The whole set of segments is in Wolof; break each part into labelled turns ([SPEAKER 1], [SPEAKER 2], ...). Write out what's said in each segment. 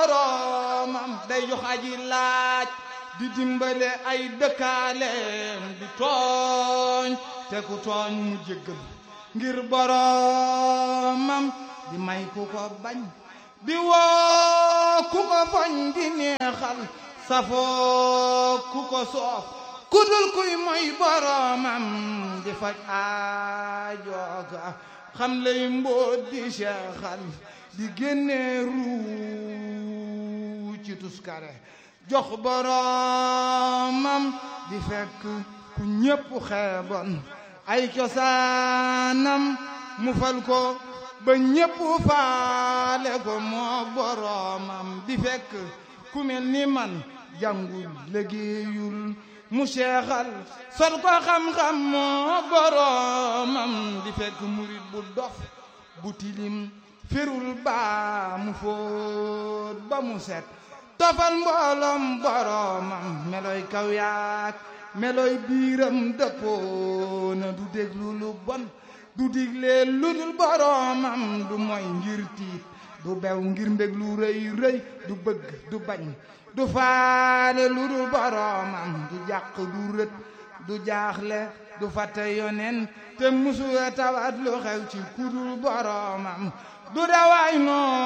[SPEAKER 1] boroomam day jox aji laaj di dimbale ay dëkkaaleem di tooñ te ku tooñ mu jéggal ngir boroomam di may ku ko bañ di woo ku ko foñ di neexal safoo ku ko soof ku dul kuy moy boroomam di faj aajooga xam lay mbóot di seexal di génne ruu ci tuskare jox boroomam di fekk ku ñépp xeeboon ay cosaanam mu fal ko ba ñépp faale ko moo boroomam di fekk ku mel ni man jàngul liggéeyul mu seexal sol ko xam-xam moo boroomam di fekk murit bu dof bu tilim firul baa mu fóot ba mu set tofal mbooloom boroomam meloy kaw yaak meloy biiram dëppoona du déglu lu bon du digle lu dul boroomam du moy ngir tiit du bew ngir mbég lu rëy rëy du bëgg du bañ du faale lu dul boroomam du jàq du rët du jaaxle du fàtte yonen te musuwe tawat lu xew ci kudul boroomam du dawaay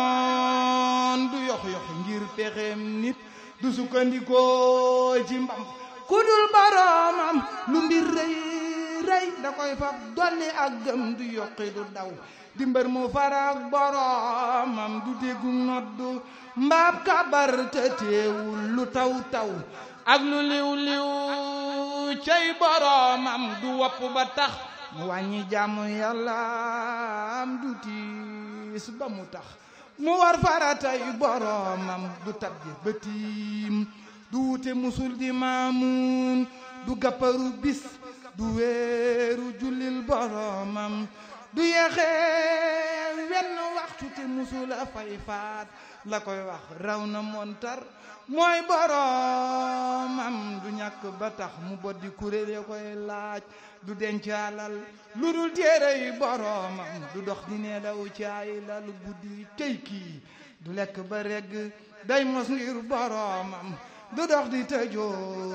[SPEAKER 1] noon du yox yox ngir pexeem nit du sukkandikoo ci mbam kudul boroomam lu mbir rëy rëy da koy fab dolli ak gëm du yokki du daw di mbër mu farak boroomam du déggu noddu mbaab kabar te teewul lu taw taw ak lu liw liw cey boroomam du wopp ba tax mu wàññi jàmm yàllaam du tiis ba mu tax mu war faratay boroomam du tabje bëtiim du wute musul di maamuun du gàpparu bis du weeru jullil boroomam du yeexee wenn waxtu te musula fay faat la koy wax raw na montar mooy boroomam du ñàkk ba tax mu boddi kuréel ya koy laaj du denc alal lu dul téere yi boroomam du dox di nee daw caay lal guddi tey kii du lekk ba regg day mos ngir boroomam du dox di tëjoo